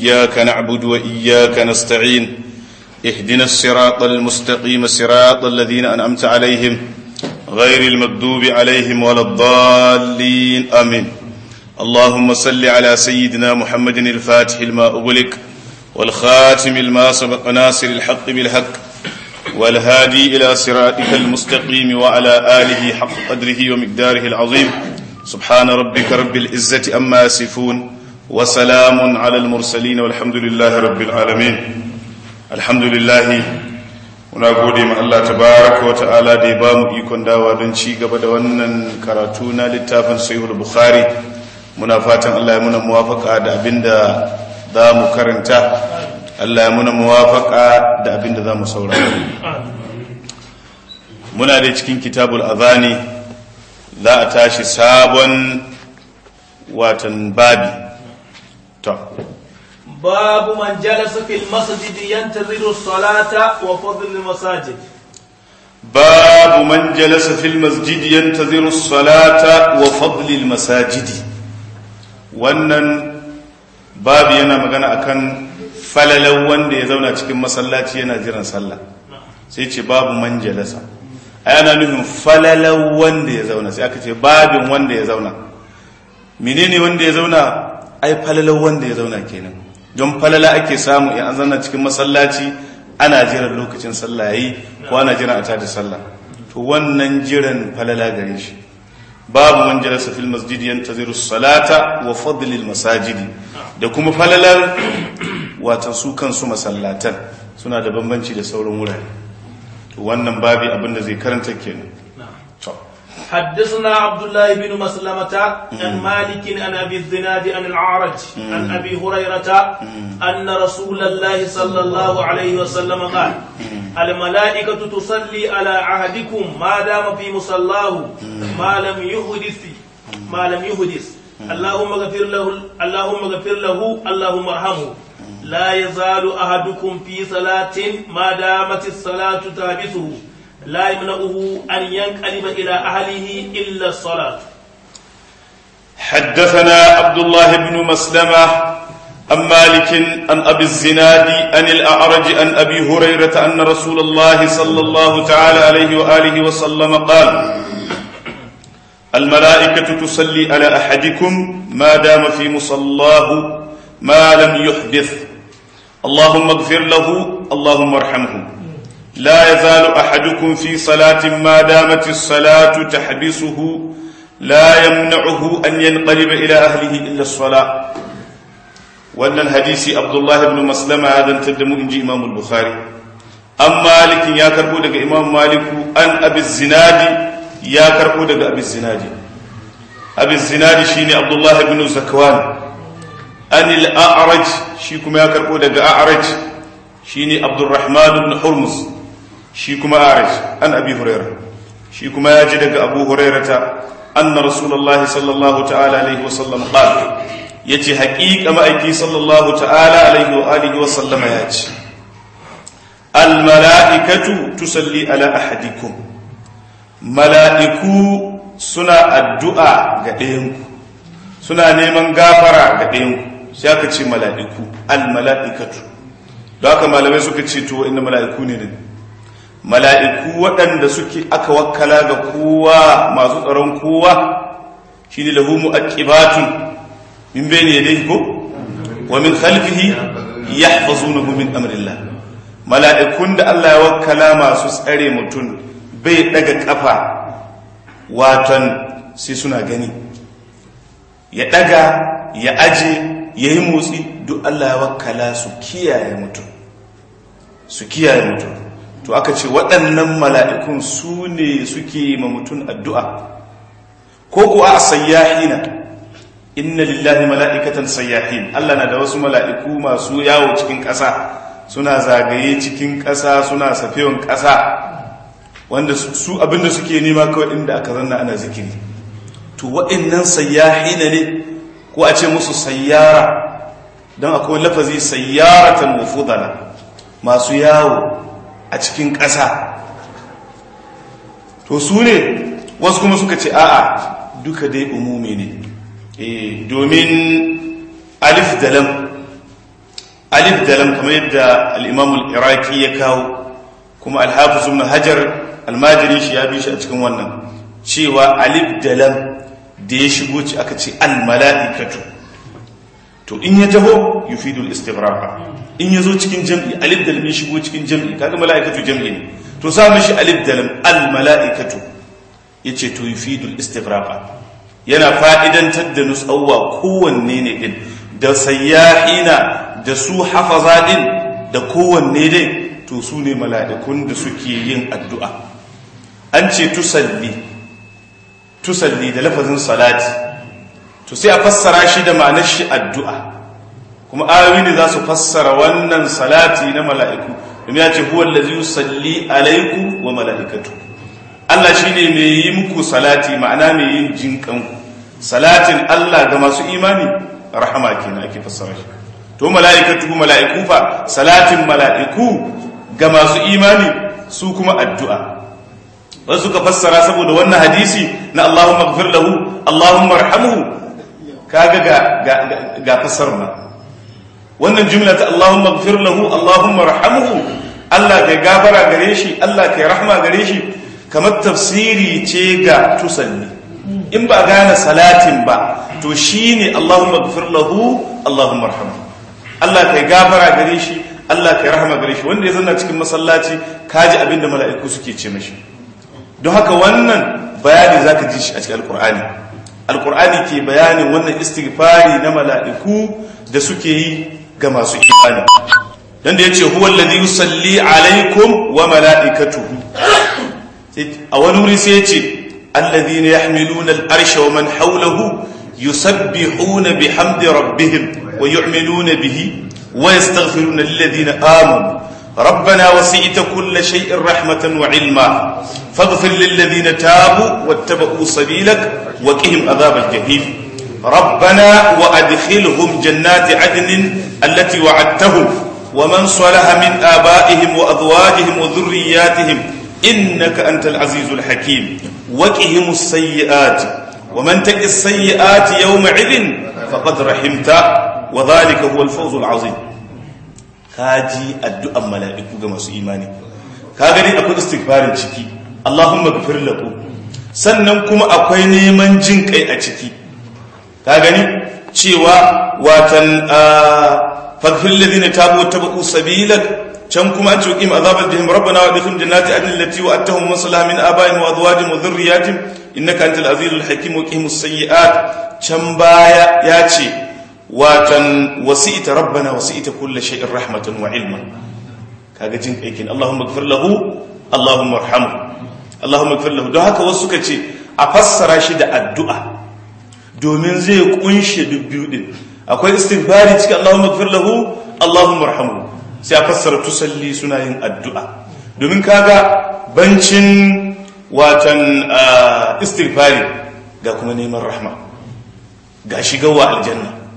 إياك نعبد وإياك نستعين اهدنا الصراط المستقيم صراط الذين أنعمت عليهم غير المغضوب عليهم ولا الضالين آمين اللهم صل على سيدنا محمد الفاتح لما أغلق والخاتم لما سبق ناصر الحق بالحق والهادي إلى صراطك المستقيم وعلى آله حق قدره ومقداره العظيم سبحان ربك رب العزة أما يصفون وسلام على المرسلين والحمد لله رب العالمين الحمد لله muna gode ma Allah tabaraka wa ta'ala da ya bamu ikon dawa don ci gaba da wannan karatu na littafin sahihul bukhari muna fatan Allah ya muna muwafaka da abinda za mu karanta Allah ya muna muwafaka da abinda za mu saurara muna da cikin kitabul azani za a tashi sabon watan babi to باب من جلس في المسجد ينتظر الصلاة وفضل المساجد باب من جلس في المسجد ينتظر الصلاة وفضل المساجد wannan babu yana magana akan falalan wanda ya zauna cikin masallaci yana jiran sallah sai ce babu man jalasa ai ana nufin falalan wanda ya zauna sai aka ce babin wanda ya zauna menene wanda ya zauna ai falalan wanda ya zauna kenan don falala ake samu in an zanna cikin masallaci ana jiran lokacin sallah yayi ko ana jiran a tada sallah to wannan jiran falala gare shi babu man jalasa fil masjid yantaziru salata wa fadlil masajidi da kuma falalar wata su kansu masallatan suna da bambanci da sauran wurare to wannan babi abin da zai karanta kenan to حدثنا عبد الله بن مسلمة عن مالك عن أبي الزناد عن العارج عن أبي هريرة أن رسول الله صلى الله عليه وسلم قال الملائكة تصلي على عهدكم ما دام في مصلاه ما لم يحدث ما لم يحدث اللهم اغفر له اللهم اغفر له اللهم ارحمه لا يزال أحدكم في صلاة ما دامت الصلاة تحبسه لا يمنعه أن ينقلب إلى أهله إلا الصلاة حدثنا عبد الله بن مسلمة عن مالك عن أبي الزناد عن الأعرج عن أبي هريرة أن رسول الله صلى الله تعالى عليه وآله وسلم قال الملائكة تصلي على أحدكم ما دام في مصلاه ما لم يحدث اللهم اغفر له اللهم ارحمه لا يزال أحدكم في صلاة ما دامت الصلاة تحبسه لا يمنعه أن ينقلب إلى أهله إلا الصلاة وأن الحديث عبد الله بن مسلمة هذا تدم إنجي إمام البخاري أم مالك يا كربو دق إمام مالك أن أبي الزناد يا كربو دق أبي الزناد أبي الزناد شيني عبد الله بن زكوان أن الأعرج شيكم يا كربو دق أعرج شيني عبد الرحمن بن حرمز shi kuma arij an abi huraira shi kuma ya ji daga abu hurairata anna rasulullah sallallahu ta'ala alaihi wa sallam qala yace haqiqa ma'aiki sallallahu ta'ala alaihi wa alihi wa sallam ya ce al mala'ikatu tusalli ala ahadikum mala'iku suna addu'a ga ɗayanku suna neman gafara ga ɗayanku sai aka ce mala'iku al mala'ikatu da haka malamai suka ce to inda mala'iku ne ne mala'iku waɗanda suke aka wakkala ga kowa masu tsaron kowa shi ne lahu mu'aqibatun min bayni yadayhi ko wa min khalfihi yahfazunahu min amrillah mala'ikun da Allah ya wakkala masu tsare mutum bai daga kafa watan sai suna gani ya daga ya aje ya yi motsi duk Allah ya wakkala su kiyaye mutum su kiyaye mutum to aka ce waɗannan mala'ikun su ne suke ma mutum addu'a ko kuwa a sayyahina inna lillahi mala'ikatan sayyahin Allah na da wasu mala'iku masu yawo cikin ƙasa suna zagaye cikin ƙasa suna safewan ƙasa wanda su abinda suke nema kawai inda aka zanna ana zikiri to waɗannan sayyahina ne ko a ce musu sayyara don akwai lafazi sayyaratan wufudana masu yawo a cikin ƙasa to su ne wasu kuma suka ce a'a duka dai umumi ne domin alif da lam alif da lam kamar yadda al-imam al-iraqi ya kawo kuma al-hafiz ibn hajar al-majri shi ya bi shi a cikin wannan cewa alif da lam da ya shigo ci aka ce al-mala'ikatu to in ya taho yufidu al-istighraq in ya zo cikin jam'i alif da lam ya shigo cikin jam'i kaga mala'ikatu jam'i ne to sa mishi alif da lam al-mala'ikatu yace to yufidu al-istighraq yana fa'idantar da nusawwa kowanne ne din da sayyahina da su hafaza din da kowanne dai to su ne mala'ikun da suke yin addu'a an ce tusalli tusalli da lafazin salati to sai a fassara shi da ma'anar shi addu'a kuma ayoyi ne za su fassara wannan salati na mala'iku domin ya ce huwa allazi yusalli alaiku wa mala'ikatu Allah shine mai yi muku salati ma'ana mai yin jinkanku salatin Allah ga masu imani rahama kenan ake fassara shi to mala'ikatu mala'iku fa salatin mala'iku ga masu imani su kuma addu'a wasu suka fassara saboda wannan hadisi na Allahumma ighfir lahu Allahumma arhamhu kaga ga ga, ga fassarna wannan jumla ta Allahumma ighfir lahu Allahumma arhamhu Allah ka gafara gare shi Allah ka rahma gare shi kamar tafsiri ce ga tusalli in ba gane salatin ba to shine Allahumma ighfir lahu Allahumma arhamhu Allah ka gafara gare shi Allah ka rahama gare shi wanda ya zanna cikin masallaci kaji abinda mala'iku suke ce mashi don haka wannan bayani zaka ji shi a cikin alqur'ani alqur'ani ke bayanin wannan istighfari na mala'iku da suke yi ga masu imani dan da yace huwa alladhi yusalli alaikum wa mala'ikatuhu a wani wuri sai yace alladhina yahmiluna al-arsha wa man hawlahu yusabbihuna bihamdi rabbihim wa yu'minuna bihi ويستغفرون للذين آمنوا ربنا وسعت كل شيء رحمة وعلما فاغفر للذين تابوا واتبعوا سبيلك وقهم عذاب الجحيم ربنا وأدخلهم جنات عدن التي وعدتهم ومن صلح من آبائهم وأزواجهم وذرياتهم إنك أنت العزيز الحكيم وقهم السيئات ومن تك السيئات يومئذ فقد رحمت وذلك هو الفوز العظيم kaji addu'an mala'iku ga masu imani ka gani akwai istighfarin ciki Allahumma ghfir lahu sannan kuma akwai neman jin kai a ciki ka gani cewa watan faghfir ladina tabu tabu sabilak can kuma an ce qim azabal jahim rabbana wa adkhil jannati adn allati wa'adtahum man salaha min abaihim wa azwajihim wa dhurriyyatihim innaka antal azizul hakim wa qimus sayyi'at can baya ya ce watan wasi'ita rabbana wasi'ita kulli shay'in rahmatan wa ilma kaga jin aikin Allahumma ighfir lahu Allahumma arhamhu Allahumma ighfir lahu don haka wasu suka ce a fassara shi da addu'a domin zai kunshe dubbiyu din akwai istighfari cikin Allahumma ighfir lahu Allahumma arhamhu sai a fassara tusalli suna yin addu'a domin kaga bancin watan istighfari ga kuma neman rahma ga shigawa aljanna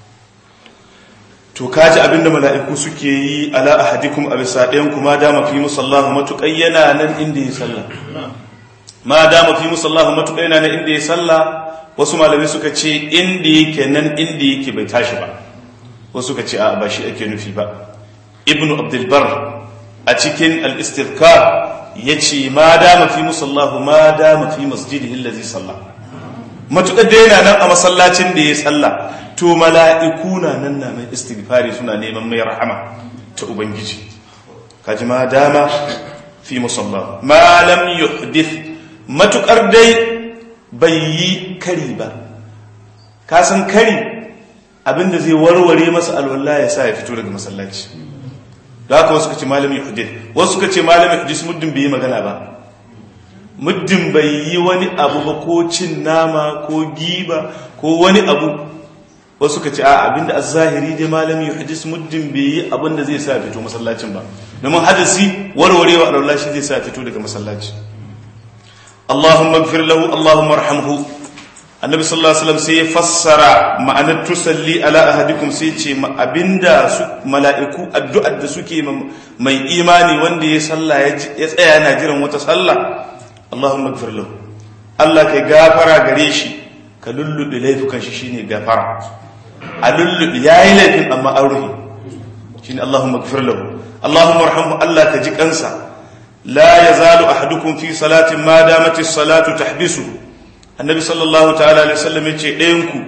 to kaji abinda mala'iku suke yi ala ahadikum a bisa ɗayan kuma dama fi musallahu matuƙai yana nan inda ya salla ma dama fi musallahu matuƙai yana nan inda ya salla wasu malamai suka ce inda yake nan inda yake bai tashi ba wasu suka ce a ba shi ake nufi ba ibnu abdulbar a cikin al-istidkar ya ce ma dama fi musallahu ma dama fi masjidihi allazi salla matuƙar da yana nan a masallacin da ya salla to mala'iku na nan na mai istighfari suna neman mai rahama ta ubangiji kaji ma dama fi musalla ma lam yuhdith matukar dai bai yi kari ba ka san kari abinda zai warware masa alwala ya sa ya fito daga masallaci da haka wasu kace malam yuhdith wasu kace malam yuhdith muddin bai yi magana ba muddin bai yi wani abu ba ko cin nama ko giba ko wani abu wasu ka ce a abinda a zahiri dai malami hadis muddin bai yi abinda zai sa fito masallacin ba domin hadisi warwarewa a shi zai sa fito daga masallaci Allahumma gfir lahu Allahumma arhamhu annabi sallallahu alaihi wasallam sai ya fassara ma'anar tusalli ala ahadikum sai ce abinda su mala'iku addu'ar da suke mai imani wanda ya salla ya tsaya yana jiran wata sallah Allahumma gfir lahu Allah kai gafara gare shi ka lullube laifukan shi shine gafara a lullubi ya yi laifin amma an rufe shine Allahumma ighfir lahu Allahumma arhamhu Allah ka ji kansa la yazalu ahadukum fi salatin ma damat as-salatu tahbisu annabi sallallahu ta'ala alaihi wasallam yace ɗayan ku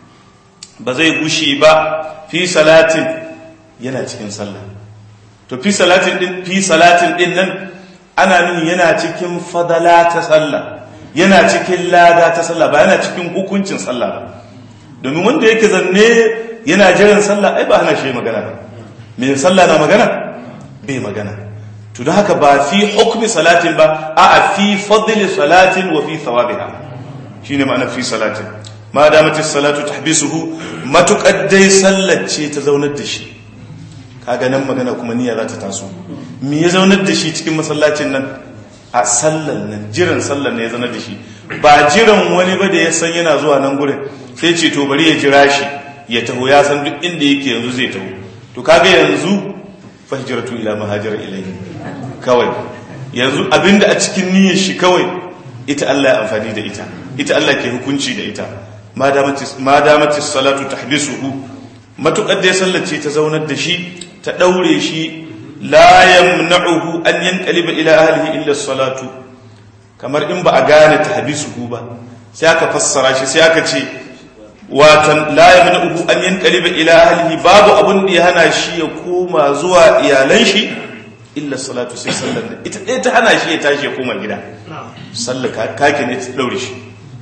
ba zai gushi ba fi salatin yana cikin sallah to fi salatin din fi salatin din nan ana nuni yana cikin fadala ta sallah yana cikin lada ta sallah ba yana cikin hukuncin sallah ba domin wanda yake zanne yana jiran sallah ai ba hana shi magana ba me sallah na magana bai magana to don haka ba fi hukmi salatin ba a fi fadli salatin wa fi thawabiha shine ma'ana fi salatin ma damati salatu tahbisuhu matuƙar dai sallar ce ta zaunar da shi kaga nan magana kuma niyya za ta taso me ya zaunar da shi cikin masallacin nan a sallar nan jiran sallar ne ya zaunar da shi ba jiran wani ba da ya san yana zuwa nan gurin sai ce to bari ya jira shi ya taho ya san duk inda yake yanzu zai taho to kaga yanzu fahjiratu ila mahajira ilayhi kawai yanzu abinda a cikin niyyar shi kawai ita Allah ya amfani da ita ita Allah ke hukunci da ita ma damati salatu tahbisuhu matukar da ya sallace ta zaunar da shi ta daure shi la yamna'uhu an yanqaliba ila ahlihi illa salatu kamar in ba a gane tahbisuhu ba sai aka fassara shi sai aka ce watan la yamna'uhu an yanqaliba ila ahlihi babu abun da ya hana shi ya koma zuwa iyalan shi illa salatu sai sallar da ita ɗaya ta hana shi ya tashi ya koma gida sallar kake ne ta daure shi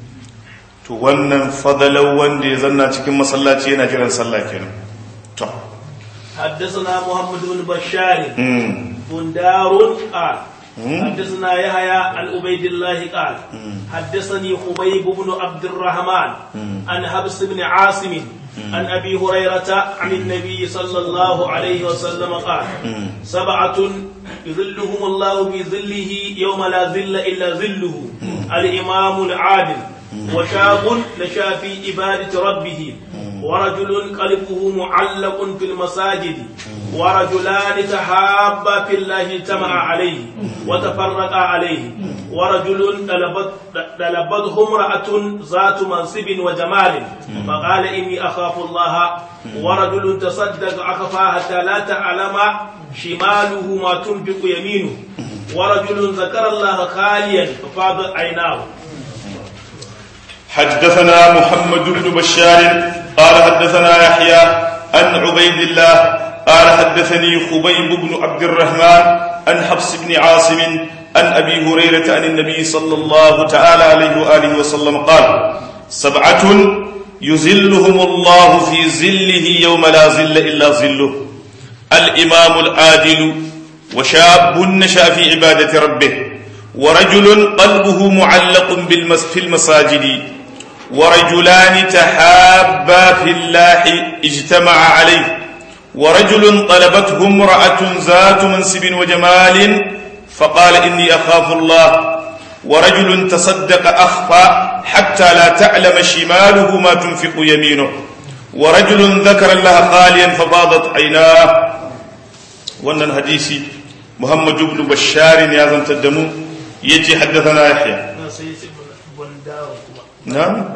to wannan fadalar wanda ya zanna cikin masallaci yana jiran sallah kenan to حدثنا محمد بن بشار بندار قال حدثنا يحيى عن عبيد الله قال حدثني خبيب بن عبد الرحمن عن حبس بن عاصم عن ابي هريره عن النبي صلى الله عليه وسلم قال سبعه يظلهم الله بظله يوم لا ظل الا ظله الامام العادل وشاب نشا في عباده ربه ورجل قلبه معلق في المساجد ورجلان تحابا في الله اجتمع عليه وتفرقا عليه ورجل طلبته امرأة ذات منصب وجمال فقال إني أخاف الله ورجل تصدق أخفى حتى لا تعلم شماله ما تنفق يمينه ورجل ذكر الله خاليا ففاضت عيناه حدثنا محمد بن بشار قال حدثنا يحيى عن عبيد الله قال حدثني خبيب بن عبد الرحمن عن حفص بن عاصم عن ابي هريره عن النبي صلى الله تعالى عليه واله وسلم قال سبعه يزلهم الله في زله يوم لا زل الا زله الامام العادل وشاب نشا في عباده ربه ورجل قلبه معلق في المساجد ورجلان تحابا في الله اجتمع عليه ورجل طلبته امرأة ذات منصب وجمال فقال إني أخاف الله ورجل تصدق أخفى حتى لا تعلم شماله ما تنفق يمينه ورجل ذكر الله خاليا ففاضت عيناه وأن الحديث محمد بن بشار يا زنت الدم يجي حدثنا يحيى نعم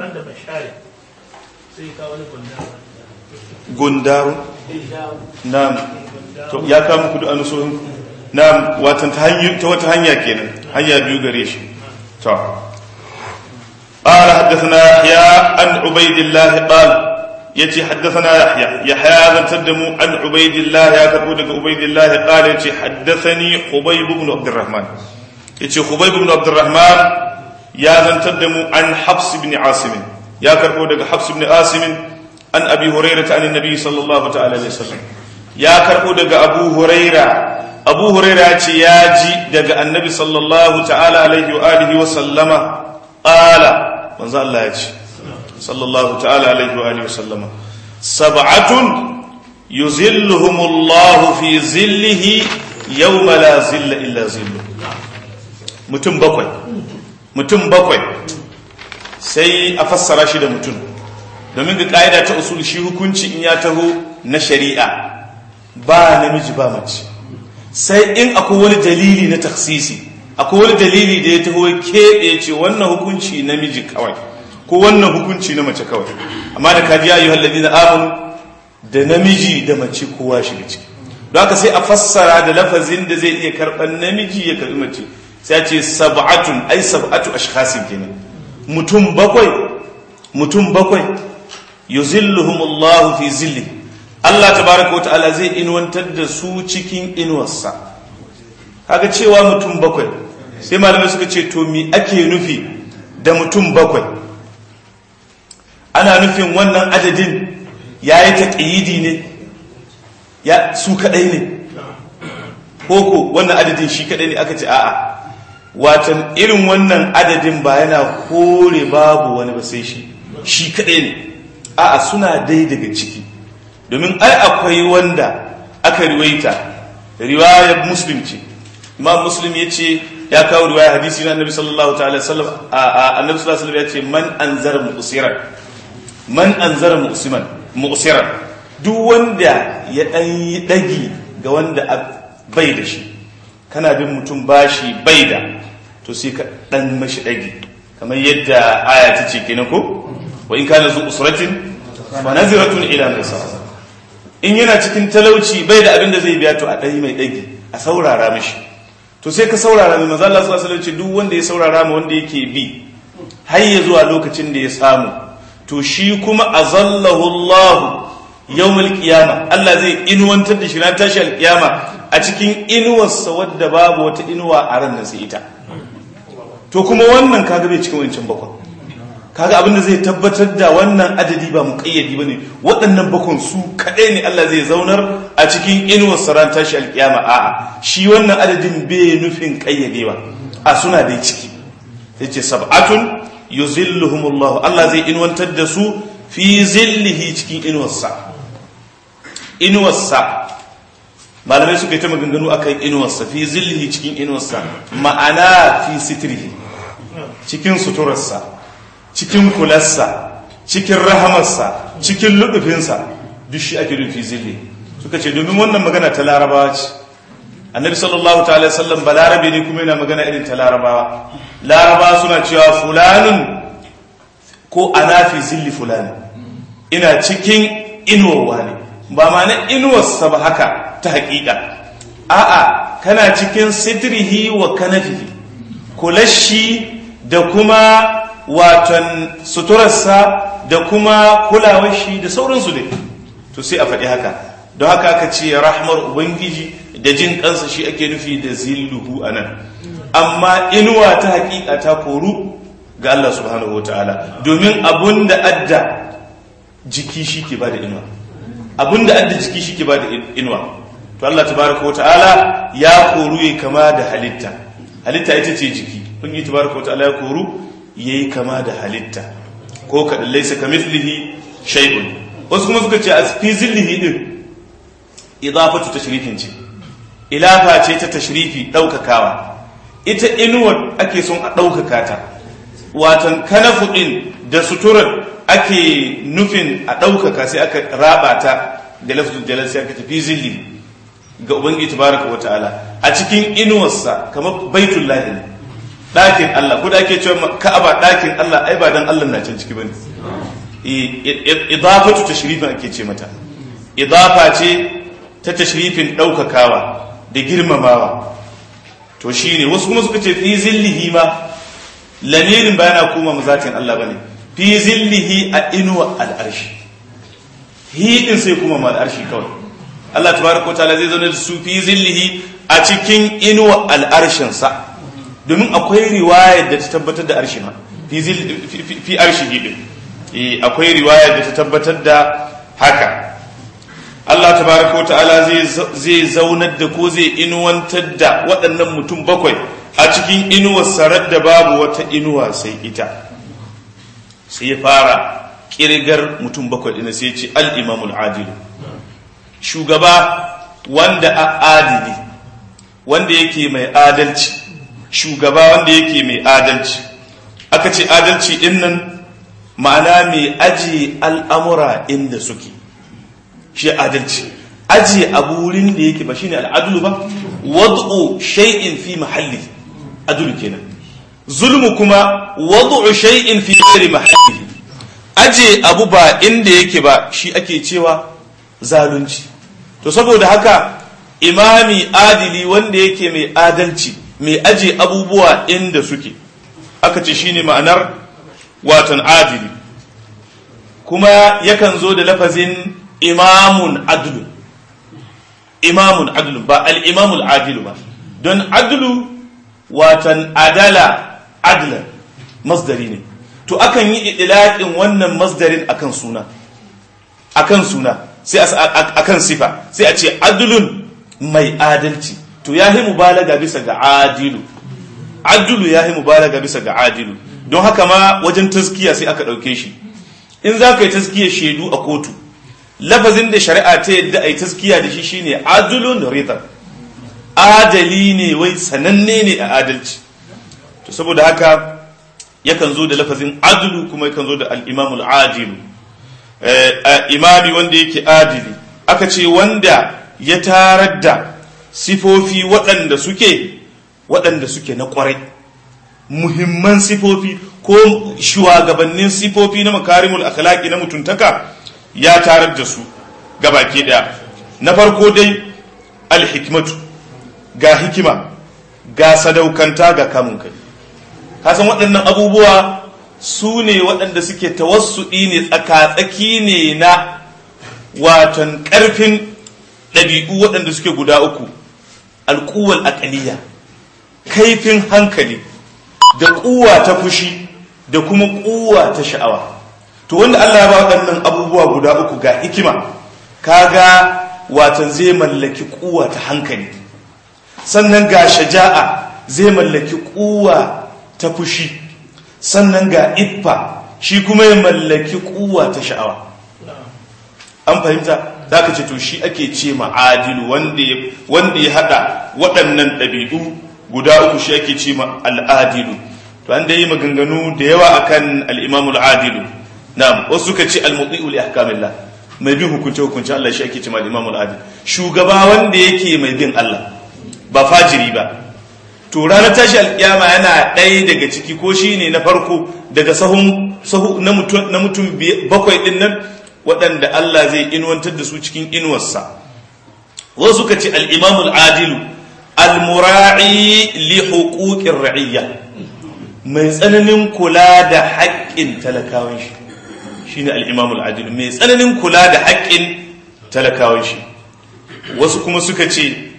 gundaru na'am to ya kawo muku da anusohin na'am watan ta hanyar ta wata hanya kenan hanya biyu gare shi to قال حدثنا يحيى عن عبيد الله قال يتي حدثنا يحيى يحيى بن تدمو عن عبيد الله يا كربو عبيد الله قال يتي حدثني خبيب بن عبد الرحمن يتي خبيب بن عبد الرحمن يا بن تدمو عن حفص بن عاصم يا كربو حفص بن عاصم an abi huraira ta anin nabi sallallahu ta'ala alaihi wasallam ya karbo daga abu huraira abu huraira ce ya ji daga annabi sallallahu ta'ala alaihi wa alihi wa sallama qala manzo Allah ya ce sallallahu ta'ala alaihi wa alihi wa sallama sab'atun yuzilluhumullahu fi zillihi yawma la zilla illa zillu mutum bakwai mutum bakwai sai a fassara shi da mutum domin ga ƙa'ida ta usul shi hukunci in ya taho na shari'a ba namiji ba mace sai in akwai wani dalili na taksisi akwai wani dalili da ya taho keɓe ce wannan hukunci namiji kawai ko wannan hukunci na mace kawai amma da kaji ayyuhal ladina amanu da namiji da mace kowa shiga ciki don haka sai a fassara da lafazin da zai iya karɓar namiji ya karɓi mace sai a ce sab'atun ai sab'atu ashkhasin kenan mutum bakwai mutum bakwai yuzilluhumullahu fi zilli Allah tabaraka wa ta'ala zai inuwantar da su cikin inuwarsa kaga cewa mutum bakwai sai malamai suka ce to mi ake nufi da mutum bakwai ana nufin wannan adadin ya yi taƙiyidi ne ya su kaɗai ne koko wannan adadin shi kaɗai ne aka ce a'a watan irin wannan adadin ba yana kore babu wani ba sai shi shi kaɗai ne a'a suna dai daga ciki domin ai akwai wanda aka riwaita riwayar muslim ce imam muslim ya ce ya kawo riwaya hadisi na annabi sallallahu ta'ala sallam a annabi sallallahu alaihi ya ce man anzara mu'siran man anzara mu'siman mu'siran duk wanda ya dan yi dagi ga wanda bai da shi kana bin mutum bashi bai da to sai ka dan mashi dagi kamar yadda aya ta ce kenan ko wa in kana zu usratin fa naziratun ila maisara in yana cikin talauci bai da abin da zai biya to a dai mai dagi a saurara mishi to sai ka saurara mai manzo Allah sallallahu alaihi wasallam duk wanda ya saurara ma wanda yake bi har ya zuwa lokacin da ya samu to shi kuma azallahu Allah yawmal qiyama Allah zai inuwantar da shi ran tashi alqiyama a cikin inuwarsa wadda babu wata inuwa a ran sai ita to kuma wannan kaga bai cikin wancan bakwai kaga abin da zai tabbatar da wannan adadi ba muƙayyadi bane waɗannan bakon su kaɗai ne Allah zai zaunar a cikin inuwar saran tashi alƙiyama a'a shi wannan adadin bai nufin ƙayyadewa a suna dai ciki yace sab'atun yuzilluhumullah Allah zai inuwantar da su fi zillihi cikin inuwarsa inuwarsa malamai suka yi ta maganganu akan inuwarsa fi zillihi cikin inuwarsa ma'ana fi sitrihi cikin suturarsa cikin kularsa cikin rahamarsa cikin lubufinsa duk shi ake rufi zille suka ce domin wannan magana ta larabawa ce annabi sallallahu ta'ala sallam ba larabe ne kuma yana magana irin ta larabawa larabawa suna cewa fulanun ko ana fi zilli fulani ina cikin inuwa ne ba ma na inuwarsa ba haka ta haƙiƙa a'a kana cikin sitrihi wa kanafihi kulashi da kuma waton suturarsa da kuma kulawar shi da sauransu dai to sai a faɗi haka don haka aka ce rahmar ubangiji da jin kansa shi ake nufi da zilluhu a nan amma inuwa ta hakika ta koru ga Allah subhanahu wa ta'ala domin abun da adda jiki shi ke ba da inuwa abun da adda jiki shi ke ba da inuwa to Allah tabaraka wa ta'ala ya koru ya kama da halitta halitta ita ce jiki kun yi tabaraka wa ta'ala ya koru yayi kama da halitta ko kaɗan laisa ka mithlihi shay'un wasu kuma suka ce a fi zillihi din idafatu tashrifin ce ilafa ce ta tashrifi ɗaukakawa ita inuwar ake son a ɗaukaka ta watan kanafu ɗin da suturar ake nufin a ɗaukaka sai aka raba ta da lafzul jalal sai aka tafi zilli ga ubangiji tabaraka wa ta'ala a cikin inuwarsa kamar baitullahi ne ɗakin Allah ko da ake cewa ka'aba ɗakin Allah ai ba dan Allah na can ciki bane idafatu tashrifin ake ce mata idafa ce ta tashrifin ɗaukakawa da girmamawa to shine wasu kuma suka ce fi zillihi ma lamirin ba yana koma mazatin Allah bane fi zillihi a inuwa al'arshi hi din sai kuma ma al'arshi kawai Allah tabaraka ta'ala zai zauna da su fi zillihi a cikin inuwa al'arshin sa domin akwai riwayar da ta tabbatar da arshi ma fi arshi din akwai riwayar da ta tabbatar da haka Allah tabaraka ta'ala zai zaunar da ko zai inuwantar da waɗannan mutum bakwai a cikin inuwar sarar da babu wata inuwa sai ita sai ya fara kirgar mutum bakwai ɗina sai ce al'imamul adilu shugaba wanda a adili wanda yake mai adalci shugaba wanda yake mai adalci aka ce adalci ɗin nan ma'ana mai ajiye al'amura inda suke shi adalci ajiye abu wurin da yake ba shine al'adulu ba wad'u shay'in fi mahalli adulu kenan zulmu kuma wad'u shay'in fi ghairi mahalli ajiye abu ba inda yake ba shi ake cewa zalunci to saboda haka imami adili wanda yake mai adalci mai aje abubuwa inda suke aka ce shine ma'anar watan adili kuma yakan zo da lafazin imamun adlu imamun adlu ba al-imamul adilu ba don adlu watan adala adlan masdari ne to akan yi idlaqin wannan masdarin akan suna akan suna sai akan sifa sai a ce adlun mai adalci to ya yi mubalaga bisa ga adilu adulu ya yi mubalaga bisa ga adilu don haka ma wajen taskiya sai aka ɗauke shi in za ka yi taskiya shaidu a kotu lafazin da shari'a ta yadda a yi taskiya da shi shine adulun rita adali ne wai sananne ne a adalci to saboda haka yakan zo da lafazin adulu kuma yakan zo da al'imamul adilu imami wanda yake adili aka ce wanda ya tarar da sifofi waɗanda suke waɗanda suke na ƙwarai muhimman sifofi ko shugabannin sifofi na makarimul akhlaqi na mutuntaka ya tarar da su gabaki ɗaya na farko dai alhikmatu ga hikima ga sadaukanta ga kamun kai kasan waɗannan abubuwa su ne waɗanda suke tawassuɗi ne tsaka-tsaki ne na watan ƙarfin ɗabi'u waɗanda suke guda uku alƙuwal aƙaliya kaifin hankali da ƙuwa ta fushi da kuma ƙuwa ta sha'awa to wanda Allah ya ba waɗannan abubuwa guda uku ga hikima kaga watan zai mallaki ƙuwa ta hankali sannan ga shaja'a zai mallaki ƙuwa ta fushi sannan ga iffa shi kuma ya mallaki ƙuwa ta sha'awa an fahimta za ka ce to shi ake ce ma'adilu wanda ya haɗa waɗannan ɗabi'u guda uku shi ake ce al'adilu to an da yi maganganu da yawa akan al'imamul adilu na wasu suka ce al-mutsi'ul ahkamillah mai bin hukunce hukunce Allah shi ake ce ma al'imamul adil shugaba wanda yake mai bin Allah ba fajiri ba to ranar tashi alƙiyama yana ɗaya daga ciki ko shi ne na farko daga sahun na mutum bakwai ɗin nan waɗanda Allah zai inuwantar da su cikin inuwarsa wasu suka ce al'imamul adilu al-mura'i li huquqir ra'iyya mai tsananin kula da haƙƙin talakawan shi shine al-imamul adilu mai tsananin kula da haƙƙin talakawan shi wasu kuma suka ce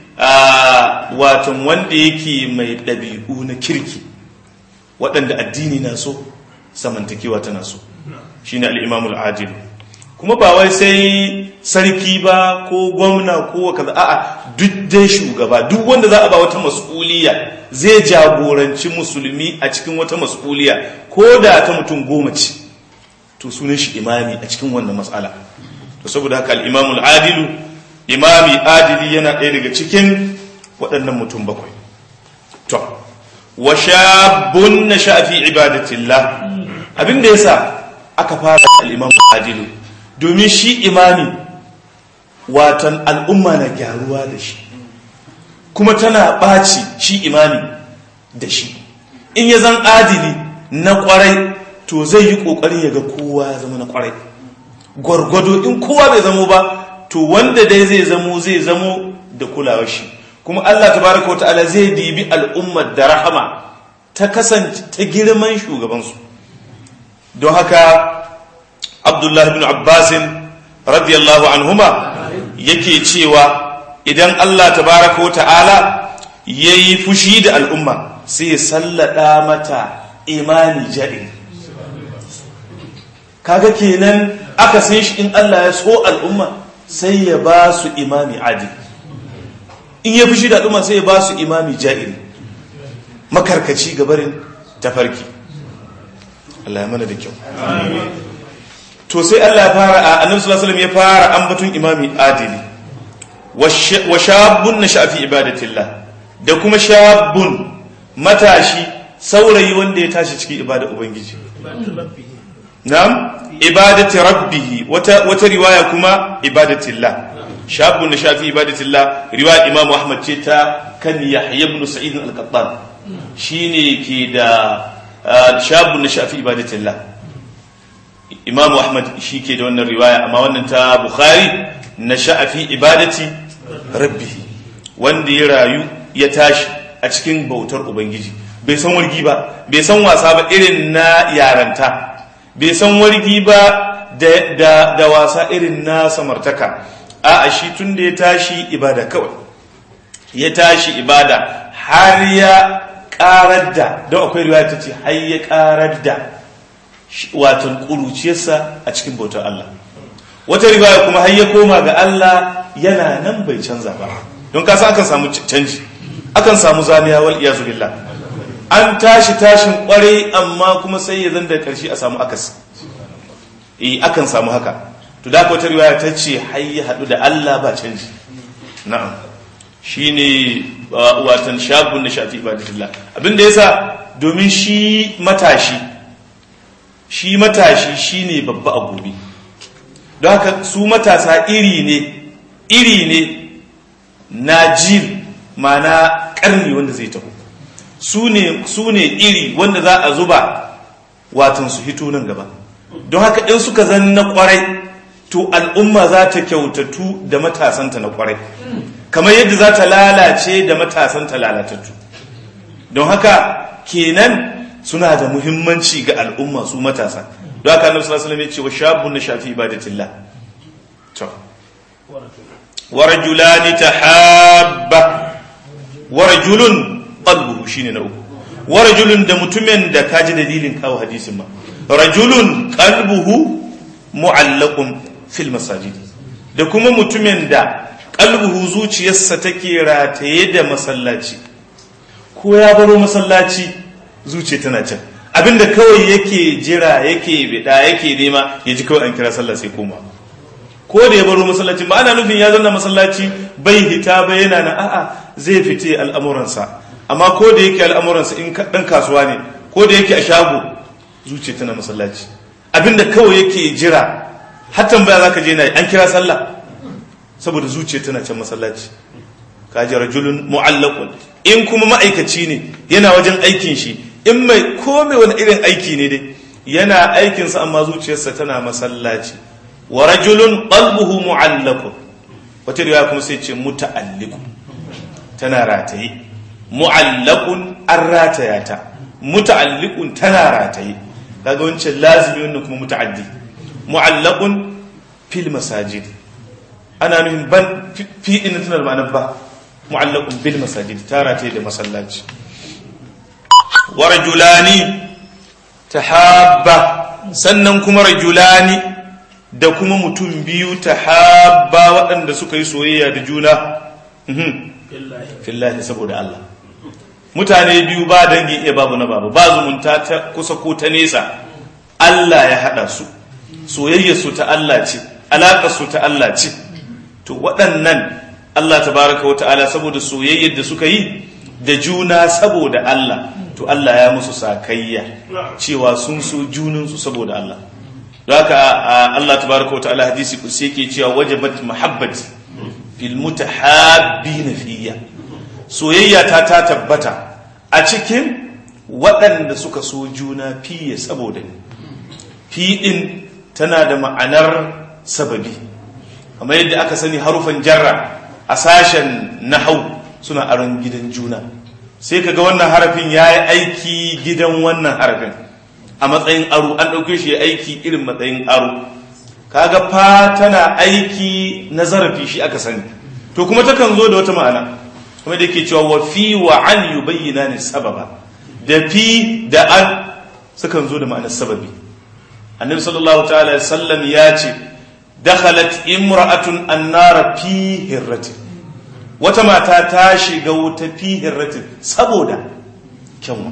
watan wanda yake mai ɗabi'u na kirki waɗanda addini na so samantakewa tana so shine al-imamul adilu kuma ba wai sai sarki ba ko gwamna ko kaza a'a duk dai shugaba duk wanda za a ba wata mas'uliya zai jagoranci musulmi a cikin wata mas'uliya ko da ta mutum goma ce to sunan shi imami a cikin wannan matsala to saboda haka al-imamul adilu imami adili yana ɗaya daga cikin waɗannan mutum bakwai to wa shabun na shafi ibadatillah abin da yasa aka fara al-imamul adilu domin shi imami watan al'umma na gyaruwa da shi kuma tana ɓaci shi imami da shi in ya zan adili na ƙwarai to zai yi ƙoƙarin ya ga kowa ya zama na ƙwarai gwargwado in kowa bai zamo ba to wanda dai zai zamo zai zamo da kulawa shi kuma Allah tabaraka wata'ala zai dibi al'ummar da rahama ta kasance ta girman shugabansu don haka abdullahi bin abbasin radiyallahu anhuma yake cewa idan Allah tabaraka wa ta'ala ya yi fushi da al'umma sai sallada mata imani jaɗin kaga kenan aka san shi in Allah ya so al'umma sai ya ba su imami adi in ya fushi da al'umma sai ya ba su imami ja'iri makarkaci gabarin tafarki Allah ya mana da kyau to sai Allah ya fara a annabi sallallahu alaihi wasallam ya fara ambaton imami adili wa shabun nasha fi ibadatillah da kuma shabun matashi saurayi wanda ya tashi cikin ibada ubangiji na'am ibadati rabbih wata wata riwaya kuma ibadatillah shabun nasha fi ibadatillah riwaya imam ahmad ce ta kan yahya ibn sa'id al-qattan shine ke da shabun nasha fi ibadatillah imamu ahmad shi ke da wannan riwaya amma wannan ta bukhari na sha'afi ibadati rabbihi wanda ya rayu ya tashi a cikin bautar ubangiji bai san wargi ba bai san wasa ba irin na yaranta bai san wargi ba da, da, da wasa irin na samartaka a shi tun da ya tashi ibada kawai ya tashi ibada har ya karar da don akwai riwaya ta ce har ya karar da watan ƙuruciyarsa a cikin bautar Allah wata riwaya kuma har ya koma ga Allah yana nan bai canza ba don kasa akan samu canji akan samu zamiya wal iyazu billah an tashi tashin kwarai amma kuma sai ya zan da karshe a samu akas eh akan samu haka to da wata riwaya ta ce har ya haɗu da Allah ba canji na'am shine watan shabun da shafi ibadatillah abinda yasa domin shi matashi shi matashi shine babba a gobe don haka su matasa iri ne iri ne na jil mana karni wanda zai taho su ne iri wanda za a zuba watan su hito nan gaba don haka in suka zan na kwarai to al'umma za ta kyautatu da matasanta na kwarai kamar yadda za ta lalace da matasanta lalatattu don haka kenan suna da muhimmanci ga al'umma su matasa don haka annabi sallallahu alaihi wasallam ya ce wa shabun na shafi ibadatillah to wa rajulani tahabba wa rajulun qalbuhu shine na uku wa rajulun da mutumin da kaji dalilin kawo hadisin ma rajulun qalbuhu mu'allaqun fil masajid da kuma mutumin da qalbuhu zuciyarsa take rataye da masallaci ko ya baro masallaci zuciya tana can abinda kawai yake jira yake bida yake nema ya ji kawai an kira sallah sai koma ko da ya baro masallaci ba ana nufin ya zanna masallaci bai hita ba yana na a'a zai fite al'amuransa amma ko da yake al'amuransa in dan kasuwa ne ko da yake a shago zuciya tana masallaci abinda kawai yake jira hatta baya zaka je na an kira sallah saboda zuciya tana can masallaci kaji rajulun mu'allaqun in kuma ma'aikaci ne yana wajen aikin shi in mai kome wani irin aiki ne dai yana aikinsa amma zuciyarsa tana masallaci wa rajulun qalbuhu mu'allaqun wata riwaya kuma sai ce muta'alliqun tana rataye mu'allaqun an rataya ta muta'alliqun tana rataye kaga wancan lazimi wannan kuma muta'addi mu'allaqun fil masajid ana nufin ban fi din tana da ma'anar ba mu'allaqun bil masajid tara ta da masallaci wa rajulani tahabba sannan kuma rajulani da kuma mutum biyu tahabba waɗanda suka yi soyayya da juna fillahi saboda Allah mutane biyu ba dangi iya babu na babu ba zumunta ta kusa ko ta nesa Allah ya haɗa su soyayya su ta Allah ce alaƙar su ta Allah ce to waɗannan Allah tabaraka wa ta'ala saboda soyayyar da suka yi da juna saboda Allah to Allah ya musu sakayya cewa sun so junansu saboda Allah don haka Allah tabaraka wa ta'ala hadisi kusa yake cewa wajabat mahabbati fil mutahabbina fiyya soyayya ta ta tabbata a cikin waɗanda suka so juna fiye saboda ni fi din tana da ma'anar sababi kamar yadda aka sani harufan jarra a sashen nahau suna aron gidan juna sai kaga wannan harafin ya yi aiki gidan wannan harafin a matsayin aro an ɗauke shi ya aiki irin matsayin aro kaga fa tana aiki na zarafi shi aka sani to kuma takan zo da wata ma'ana kuma da ke cewa wa fi wa an yubayyana ne sababa da fi da an sukan zo da ma'anar sababi annabi sallallahu ta'ala sallam ya ce dakhalat imra'atun annara fi hirratin wata mata ta shiga wuta fi hirratin saboda kyanwa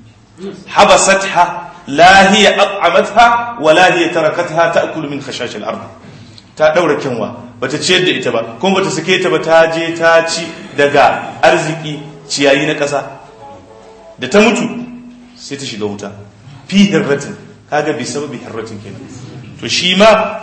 habasatha la hiya at'amatha wa la hiya tarakatha ta'kulu min khashash al-ard ta daura kyanwa bata ciyar da ita ba kuma bata sake ta ba ta je ta ci daga arziki ciyayi na ƙasa da ta mutu sai ta shiga wuta fi hirratin kaga bi sababi hirratin kenan to shi ma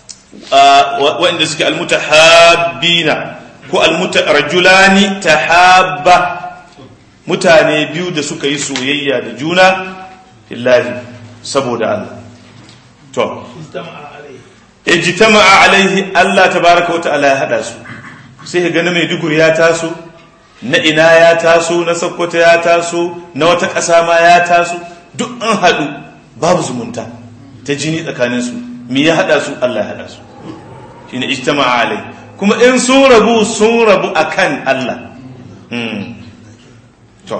waɗanda suke almutahabbina ko almutarajulani tahabba mutane biyu da suka yi soyayya da juna fillahi saboda Allah to ijtama'a alaihi Allah tabaraka wa ta'ala ya hada su sai ka gani mai dugur ya taso na ina ya taso na sokoto ya taso na wata ƙasa ma ya taso duk an haɗu babu zumunta ta jini tsakaninsu me ya haɗa su Allah ya haɗa su shi ne ijtama'a alai kuma in sun rabu sun rabu akan Allah to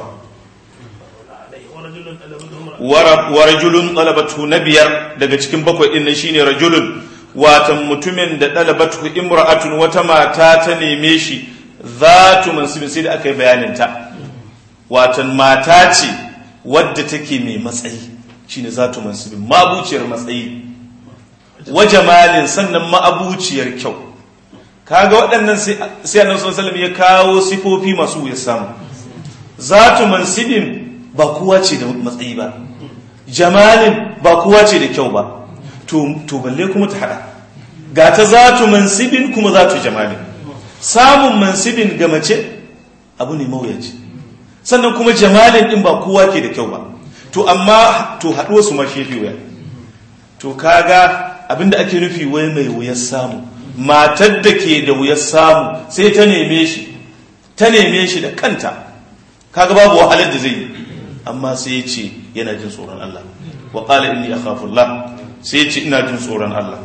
wa rajulun talabatu na biyar daga cikin bakwai din nan shine rajulun watan mutumin da talabatu imra'atun wata mata ta neme shi zatu mansibin sai da aka yi bayanin ta watan mata ce wadda take mai matsayi shine zatu mansibin mabuciyar matsayi wa jamalin sannan ma'abuciyar kyau kaga waɗannan sai annabi sallallahu ya kawo sifofi masu ya samu zatu mansibin ba kowa ce da matsayi ba jamalin ba kowa ce da kyau ba to balle kuma ta hada ga ta zatu mansibin kuma zatu jamalin samun mansibin ga mace abu ne mawuyaci sannan kuma jamalin din ba kowa ke da kyau ba to amma to haɗuwa su ma shefi wuya to kaga abinda ake nufi wai mai wuyar samu matar da ke da wuyar samu sai ta neme shi ta neme shi da kanta kaga babu wahalar da zai yi amma sai ya ce yana jin tsoron Allah wa qala inni akhafu Allah sai ya ce ina jin tsoron Allah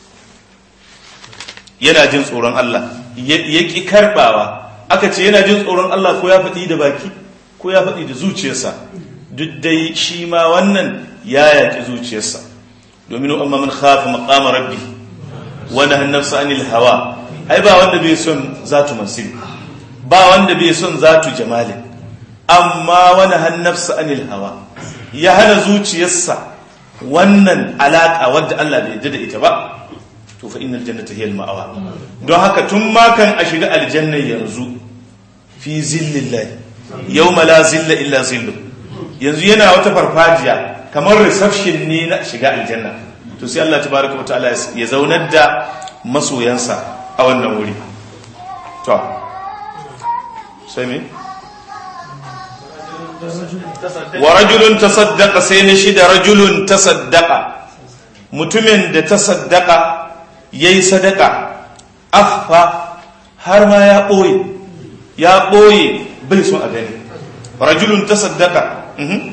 yana jin tsoron Allah ya ki karbawa aka ce yana jin tsoron Allah ko ya faɗi da baki ko ya faɗi da zuciyarsa duk dai shi ma wannan ya yaƙi zuciyarsa domin amma man khafa maqama rabbi wa nahana nafsa anil hawa ai ba wanda bai son zatu mansib ba wanda bai son zatu jamalin amma wani hannafsa anil hawa ya hana zuciyarsa wannan alaka wadda Allah bai yarda da ita ba to fa innal jannata hiya al-ma'awa don haka tun ma kan a shiga aljanna yanzu fi zillillah yawma la zilla illa zillu yanzu yana wata farfajiya kamar reception ne na shiga aljanna to sai Allah tabaraka wataala ya zaunar da masoyansa a wannan wuri to sai me wa rajulun tasaddaqa sai na shi da rajulun tasaddaqa mutumin da tasaddaqa yayi sadaka akhfa har ma ya boye ya boye bai so a gani rajulun tasaddaqa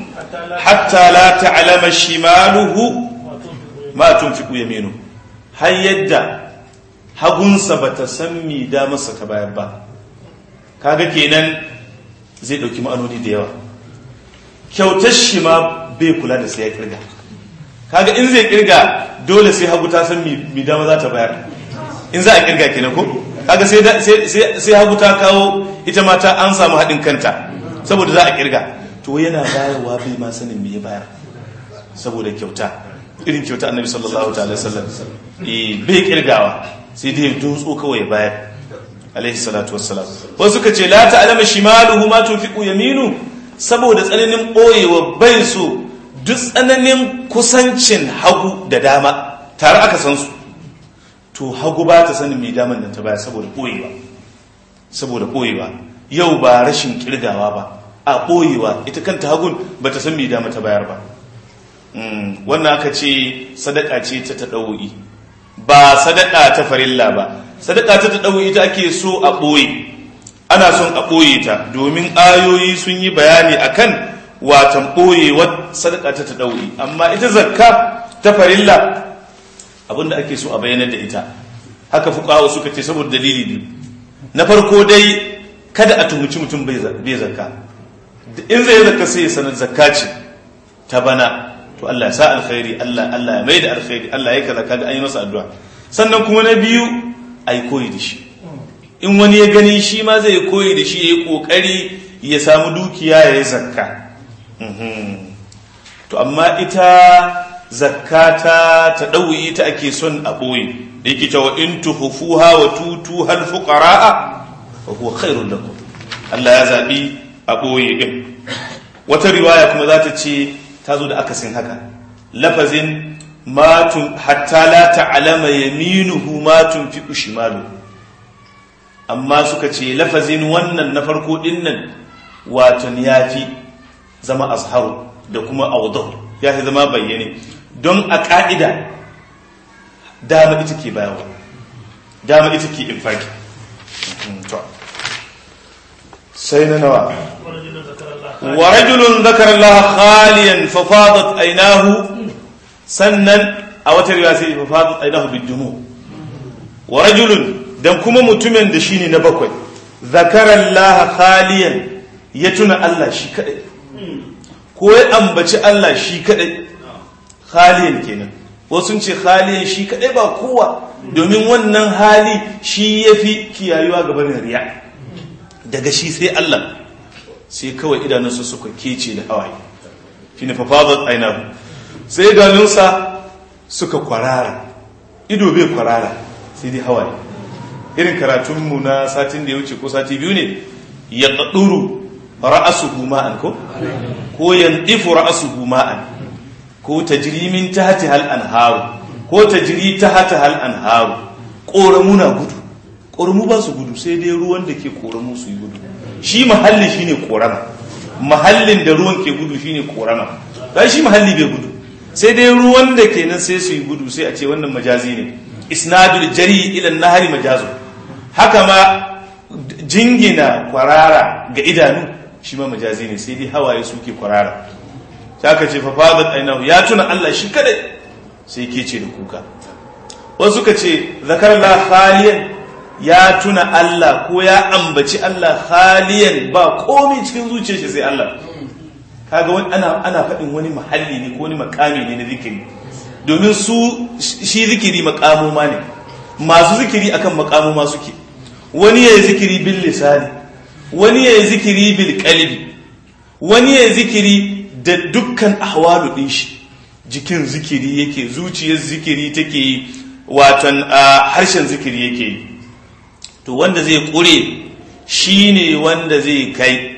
hatta la ta'lama shimaluhu ma tunfiqu yaminu har yadda hagunsa bata san mi da masa ta bayar ba kaga kenan zai dauki ma'anoni da yawa kyautar shi ma bai kula da sai ya kirga kaga in zai kirga dole sai hagu ta san mi dama za ta bayar in za a kirga kenan ko kaga sai hagu ta kawo ita mata an samu haɗin kanta saboda za a kirga to yana bayarwa bai ma sanin me ya bayar saboda kyauta irin kyauta annabi sallallahu ta'ala sallam eh bai kirgawa sai dai dutso kawai ya bayar alaihi salatu wassalam wasu suka ce la ta'lamu shimaluhu ma tunfiqu yaminu saboda tsananin ɓoyewa bai so duk tsananin kusancin hagu da dama tare aka san su to hagu ba ta sanin mai daman da ta baya saboda ɓoyewa saboda ɓoyewa yau ba rashin kirgawa ba a ɓoyewa ita kanta hagun ba ta san mai dama ta bayar ba wannan aka ce sadaka ce ta taɗawo'i ba sadaka ta farilla ba sadaka ta taɗawo'i ita ake so a ɓoye ana son a ɓoye ta domin ayoyi sun yi bayani akan watan ɓoyewar sadaka ta ta ɗauri amma ita zakka ta farilla abinda ake so a bayanar da ita haka fukawa suka ce saboda dalili biyu na farko dai kada a tuhumci mutum bai zakka in zai zakka sai ya sanar zakka ce ta bana to Allah ya sa alkhairi Allah Allah ya mai da alkhairi Allah ya kaza kaga an yi masa addu'a sannan kuma na biyu ai koyi da shi in wani ya gani shi ma zai koyi da shi ya yi ƙoƙari ya samu dukiya ya yi zakka to amma ita zakka ta ta ɗauyi ita ake son a ɓoye da yake cewa in tuhufuha wa tutu hal fuqara'a wa huwa khairul lakum Allah ya zabi a ɓoye din wata riwaya kuma za ta ce ta zo da akasin haka lafazin matun hatta la ta'lama yaminuhu ma tunfiqu shimaluhu amma suka ce lafazin wannan na farko dinnan waton ya fi zama azharu da kuma audau ya fi zama bayyane don a ƙa'ida dama ita ke bayarwa dama ita ke infaki sai na nawa ورجل ذكر الله wa rajulun zakara Allah khaliyan fa fadat aynahu sannan a wata riwaya sai fa fadat aynahu bidumu wa rajulun dan kuma mutumin da shine na bakwai zakara Allah khaliyan ya tuna Allah shi kadai ko ya ambaci Allah shi kadai khaliyan kenan wasu sun ce khaliyan shi kadai ba kowa domin wannan hali shi yafi kiyayuwa gaban riya daga shi sai Allah sai kawai idanunsa suka kece da hawaye shi ne fafazar ainihu sai idanunsa suka kwarara ido bai kwarara sai dai hawaye irin karatunmu na satin da ya wuce ko sati biyu ne ya ƙaɗuru ra'asu ma'an ko ko yandifu ra'asu ma'an ko ta jirimin ta hati hal an haru ko ta jiri ta hati hal an haru ƙoramu na gudu ƙoramu ba su gudu sai dai ruwan da ke ƙoramu su yi gudu shi mahalli shine korama mahallin da ruwan ke gudu shine korama dan shi mahalli bai gudu sai dai ruwan da ke nan sai su yi gudu sai a ce wannan majazi ne isnadul jari ila nahari majazu haka ma jingina kwarara ga idanu shi ma majazi ne sai dai hawaye suke kwarara sai aka ce fafadat ainahu ya tuna Allah shi kadai sai ke ce da kuka wasu ka ce zakarallah khaliyan ya tuna Allah ko ya ambaci Allah haliyan ba komai cikin zuciyar shi sai Allah kaga wani ana ana faɗin wani mahalli ne ko wani makami ne na zikiri domin su shi zikiri makamuma ne masu zikiri akan makamuma suke wani ya zikiri bil lisani wani ya zikiri bil qalbi wani ya zikiri da dukkan ahwalu din shi jikin zikiri yake zuciyar zikiri take yi watan harshen zikiri yake yi to wanda zai kure shi ne wanda zai kai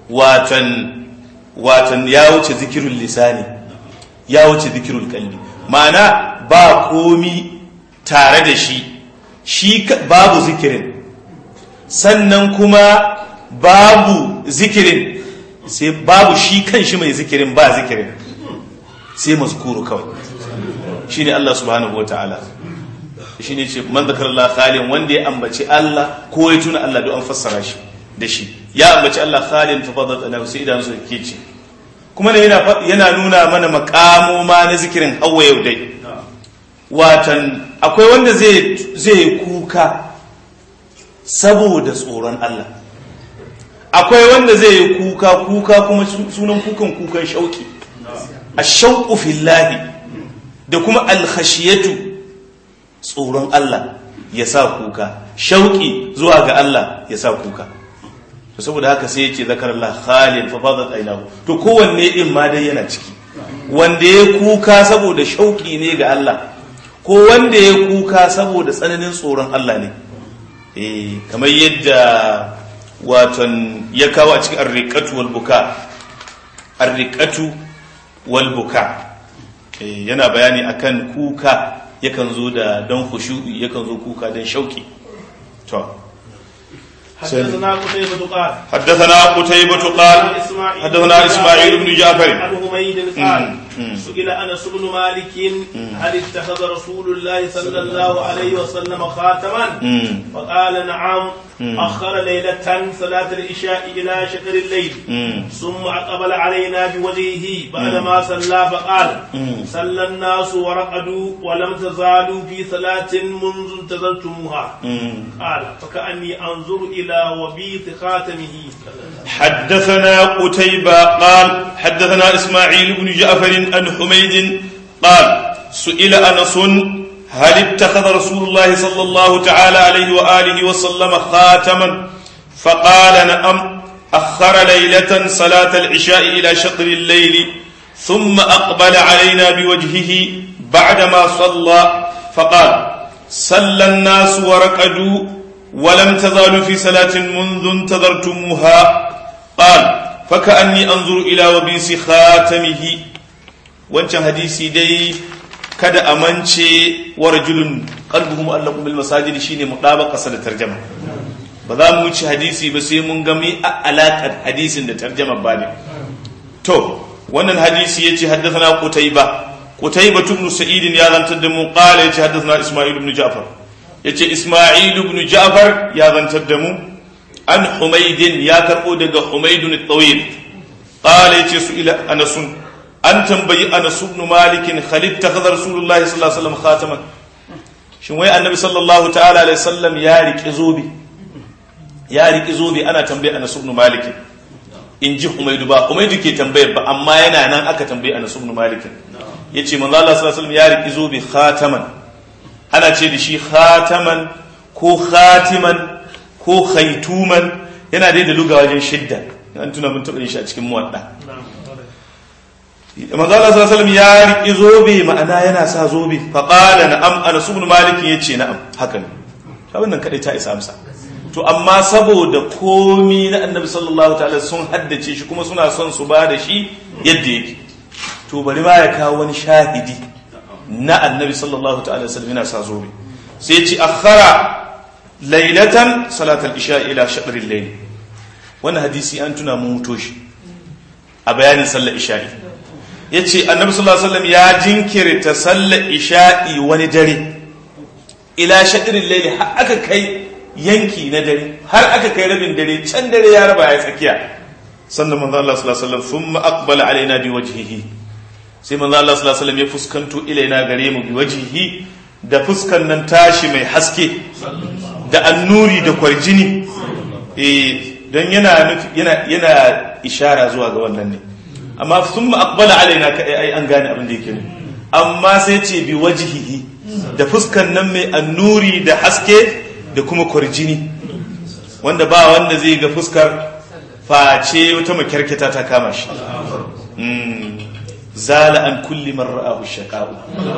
watan watan ya wuce zikirul lisani ya wuce zikirul kalbi ma'ana ba komi tare da shi shi babu zikirin sannan kuma babu zikirin sai babu shi kan shi mai zikirin ba zikirin sai mazkuru kawai shi ne Allah subhanahu wa ta'ala shi ne ce man zakar Allah khalin wanda ya ambaci Allah ko ya tuna Allah don an fassara shi da shi ya ambaci Allah khalin fa fadat ana sai idan su ke ce kuma ne yana yana nuna mana makamo ma na zikirin hawa yau dai watan akwai wanda zai zai kuka saboda tsoron Allah akwai wanda zai yi kuka kuka kuma sunan kukan kukan shauki ash-shauqu fillahi da kuma al-khashiyatu tsoron Allah ya sa kuka shauki zuwa ga Allah ya sa kuka to saboda haka sai yace zakarallah khalid fa fadat aynahu to kowanne din ma dai yana ciki wanda ya kuka saboda shauki ne ga Allah ko wanda ya kuka saboda tsananin tsoron Allah ne eh kamar yadda waton ya kawo a cikin arriqatu wal buka arriqatu wal buka yana bayani akan kuka yakan zo da don khushu'i yakan zo kuka don shauki to حدثنا قتيبة قال حدثنا قتيبة قال حدثنا اسماعيل بن جعفر عن حميد قال سئل انس بن مالك هل اتخذ رسول الله صلى الله عليه وسلم خاتما فقال نعم اخر ليله صلاه العشاء الى شطر الليل ثم اقبل علينا بوجهه بعدما صلى فقال صلى الناس ورقدوا ولم تزالوا في صلاه منذ انتظرتموها قال فكاني انظر الى وبيط خاتمه حدثنا قتيبة قال حدثنا إسماعيل بن جعفر عن حميد قال سئل أنس هل اتخذ رسول الله صلى الله تعالى عليه وآله وسلم خاتما فقال نعم أخر ليلة صلاة العشاء إلى شطر الليل ثم أقبل علينا بوجهه بعدما صلى فقال صلى الناس ورقدوا ولم تزالوا في صلاة منذ انتظرتموها قال فكأني أنظر إلى وبيس خاتمه wancan hadisi dai kada a mance wa rajulun qalbuhu mu'allaqun bil masajid shine mudabaqa sa da tarjama ba za mu wuce hadisi ba sai mun ga mi alaƙar hadisin da tarjama ba ne to wannan hadisi yace haddathana qutayba qutayba ibn sa'id ya zantar da mu qala yace haddathana isma'il ibn ja'far yace isma'il ibn ja'far ya zantar da mu an humaydin ya karbo daga humaydun at-tawil qala yace su ila anas an tambayi anas ibn malik khalid takhadha rasulullahi sallallahu alaihi wasallam khataman shin wai annabi sallallahu ta'ala alaihi wasallam ya riki zobe ya riki zobe ana tambaye anas ibn malik in ji Humaidu ba Humaidu ke tambayar ba amma yana nan aka tambaye Anas ibn Malik yace manzo Allah sallallahu alaihi wasallam ya riki zo bi khataman ana ce da shi khataman ko khatiman ko khaituman yana dai da luga wajen shidda an tuna mun taɓa shi a cikin muwadda manzo Allah sallallahu alaihi wasallam ya riki zobe ma'ana yana sa zobe fa qala na'am Anas ibn Malik yace na'am haka ne abin nan kadai ta isa amsa to amma saboda komi na annabi sallallahu ta'ala sun haddace shi kuma suna son su ba da shi yadda yake to bari ma ya kawo wani shahidi na annabi sallallahu ta'ala sallam yana sa zobe sai ci akhara lailatan salatal isha ila shaɗarin layl wannan hadisi an tuna mun muto shi a bayanin sallar isha'i yace annabi sallallahu alaihi wasallam ya jinkirta sallar isha'i wani dare ila shaɗarin layl har aka kai yanki na dare har aka kai rabin dare can dare ya raba ya tsakiya sannan manzo Allah sallallahu alaihi wasallam thumma aqbala alaina bi wajhihi sai manzo Allah sallallahu alaihi wasallam ya fuskanto ilaina gare mu bi wajhihi da fuskan nan tashi mai haske da annuri da kwarjini eh dan yana yana yana ishara zuwa ga wannan ne amma thumma aqbala alaina ka ai an gane abin da yake ne amma sai ce bi wajhihi da fuskan nan mai annuri da haske da kuma kwarjini wanda ba wanda zai ga fuskar face wata makyarketa ta kama shi zala an kulli man ra'ahu shaqa'u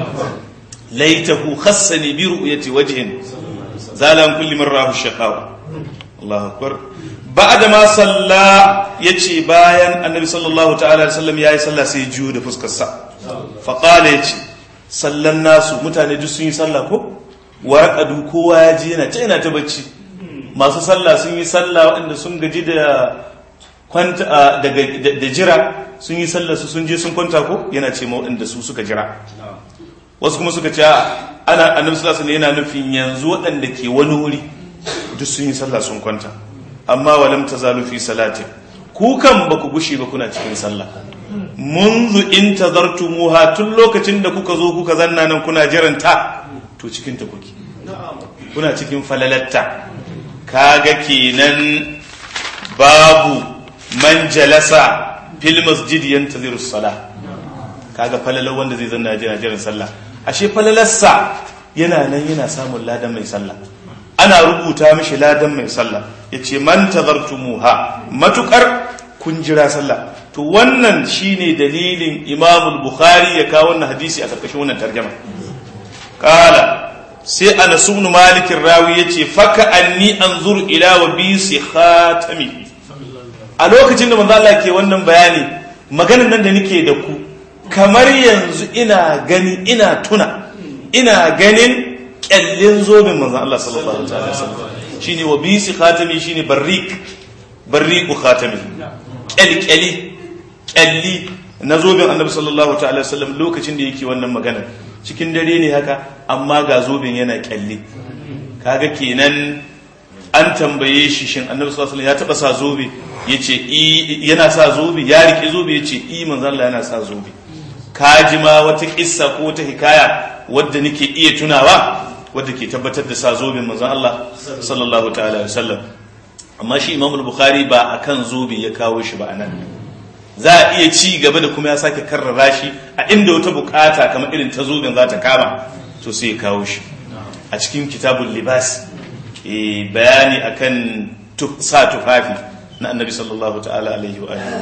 laitahu khassani bi ru'yati wajhin zala an kulli man ra'ahu shaqa'u Allahu akbar ba'da ma salla yace bayan annabi sallallahu ta'ala alaihi wasallam yayi sallah sai jiyo da fuskar sa fa qala yace sallan nasu mutane duk sun yi sallah ko warƙadu kowa ya ji yana ta yana ta bacci masu sallah sun yi sallah waɗanda sun gaji da kwanta da jira sun yi sallah su sun je sun kwanta ko yana ce ma waɗanda su suka jira wasu kuma suka ce ana annabi sallallahu alaihi yana nufin yanzu waɗanda ke wani wuri duk sun yi sallah sun kwanta amma walam tazalu fi salatin ku kan ba ku gushe ba kuna cikin sallah منذ in tazartumuha tun lokacin da kuka zo kuka zanna nan kuna jiranta to cikin ta kuke kuna cikin falalatta kaga kenan babu man jalasa fil masjid yantaziru sala kaga falalar wanda zai zanna jira jiran sallah ashe falalarsa yana nan yana samun ladan mai sallah ana rubuta mishi ladan mai sallah yace man tazartumuha matukar kun jira sallah to wannan shine dalilin Imam Bukhari ya kawo wannan hadisi a karkashin wannan tarjuma kala sai Anas ibn Malik rawi yace faka anni anzur ila wa bi khatami a lokacin da manzo Allah ke wannan bayani maganar nan da nake da ku kamar yanzu ina gani ina tuna ina ganin kyallin zobin manzo Allah sallallahu alaihi wasallam shine wa bi khatami shine barriq barriqu khatami kyalkyali kyalli na zobin annabi sallallahu ta'ala wasallam lokacin da yake wannan magana cikin dare ne haka amma ga zobin yana kyalli kaga kenan an tambaye shi shin annabi sallallahu alaihi ya taba sa zobe yace i yana sa zobe ya rike zobe yace i manzo Allah yana sa zobe kaji ma wata kissa ko wata hikaya wadda nake iya tunawa wadda ke tabbatar da sa zobin manzo Allah sallallahu ta'ala wasallam amma shi Imam Bukhari ba akan zobe ya kawo shi ba anan za a iya ci gaba da kuma ya sake karrara shi a inda wata bukata kamar irin ta zobin za ta kama to sai ya kawo shi a cikin kitabun libas bayani akan sa tufafi na annabi sallallahu ta'ala alaihi wa